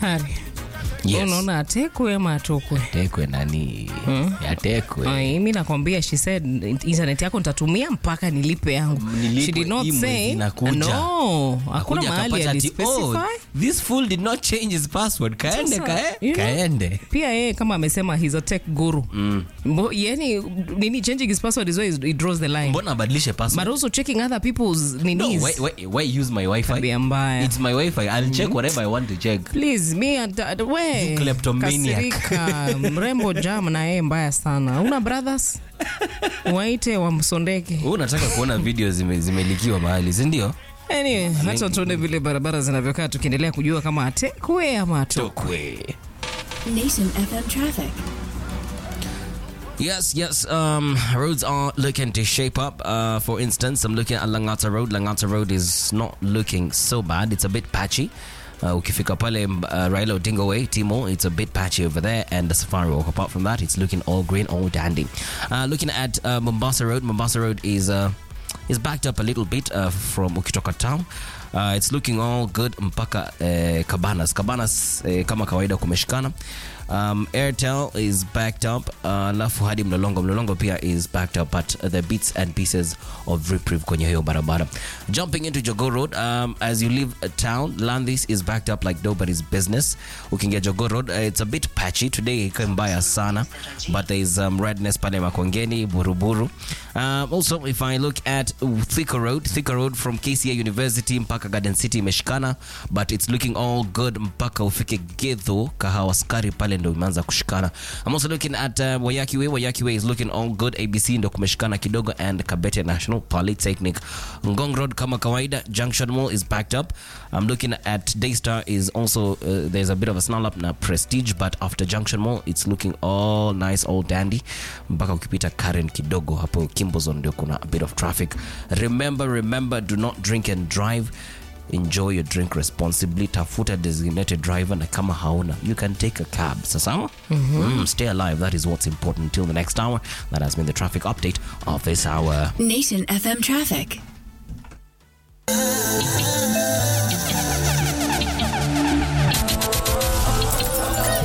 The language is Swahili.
Hari, Yes. unaona atekwe ama atokwe? Tekwe nani? Yatekwe. Ai, mi nakwambia she said internet yako nitatumia mpaka nilipe yangu. Nilipe She did not hii mwezi say inakuja. no. Hakuna Akuja mahali akapata ati, oh, alispecify. this fool did not change his password. Kaende, Sasa, kae, you know, kaende. Pia yeye kama amesema he's a tech guru. Mbo, yani nini changing his password is where he draws the line. Mbona abadilishe password? But also checking other people's No, ninis. why, why, why use my Wi-Fi? Tabia mbaya. It's my Wi-Fi. I'll check whatever I want to check. Please, me and uh, we. You kleptomaniac. Kasirika. Mrembo jam na yeye mbaya sana. Una brothers? Waite wamsondeke. Wewe unataka kuona video zime, zimelikiwa mahali, si ndio? Anyway, hata tuone vile barabara zinavyokaa tukiendelea kujua kama atekwe ama atokwe. Tokwe. Nation FM traffic. Yes, yes. Um, roads are looking to shape up. Uh, for instance, I'm looking at Langata Road. Langata Road is not looking so bad. It's a bit patchy. Uh, ukifika pale uh, Raila Odinga Way, Timo, it's a bit patchy over there, and the Safari Walk. Apart from that, it's looking all green, all dandy. Uh, looking at uh, Mombasa Road, Mombasa Road is uh, is backed up a little bit uh, from Ukitoka town. Uh, it's looking all good mpaka uh, Cabanas. Cabanas uh, kama kawaida kumeshikana. Um, Airtel is backed up alafu hadi Mlolongo. Mlolongo pia is backed up but the bits and pieces of reprieve kwenye hiyo barabara. Jumping into Jogo Road, um, as you leave a town, Landis is backed up like nobody's business. Ukiingia Jogo Road, uh, it's a bit patchy today, iko mbaya sana, but there is um, redness pale Makongeni, Buruburu. Um, also, if I look at Thika Road, Thika Road from KCA University mpaka Garden City imeshikana, but it's looking all good mpaka ufike Gedho, Kahawa Skari pale ndo imeanza kushikana. I'm also looking at uh, Wayaki Way. Wayaki Way is looking all good. ABC ndo kumeshikana kidogo and Kabete National Polytechnic. Ngong Road kama kawaida, Junction Mall is backed up. I'm looking at Daystar is also uh, there's a bit of a snarl up na Prestige but after Junction Mall it's looking all nice all dandy mpaka ukipita Karen kidogo hapo Kimbozon ndio kuna a bit of traffic. Remember remember do not drink and drive. Enjoy your drink responsibly. Tafuta designated driver na kama hauna you can take a cab. Sasawa? Mm, stay alive. That is what's important. Until the next hour. That has been the traffic update of this hour. Nation FM traffic.